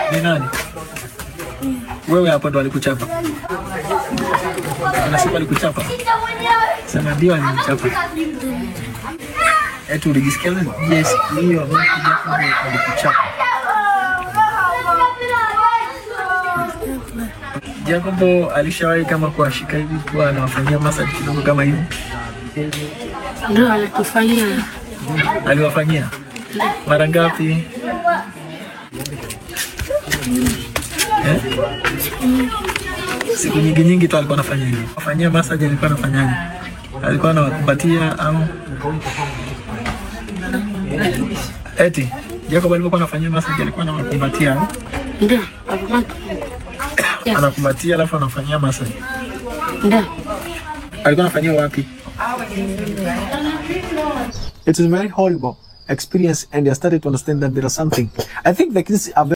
Ni nani? Wewe hapo ndo alikuchapa. Anasema alikuchapa. Sema ndio alinichapa. Eti ulijisikia nini? Yes, hiyo alikuchapa. Jacobo alishawahi kama kuwashika hivi kuwa anawafanyia massage kidogo kama hivi. Ndio anatufanyia Aliwafanyia mara ngapi? Eh? Siku nyingi nyingi tu alikuwa anafanya hivyo. Afanyia massage alikuwa anafanyaje? Alikuwa anawakumbatia au eti Jacob alipokuwa anafanyia massage alikuwa anawakumbatia au ndio akamata anakumbatia alafu anafanyia massage. ndio Alikuwa anafanyia wapi? It is very horrible experience and I started to understand that there is something. I think the kids are very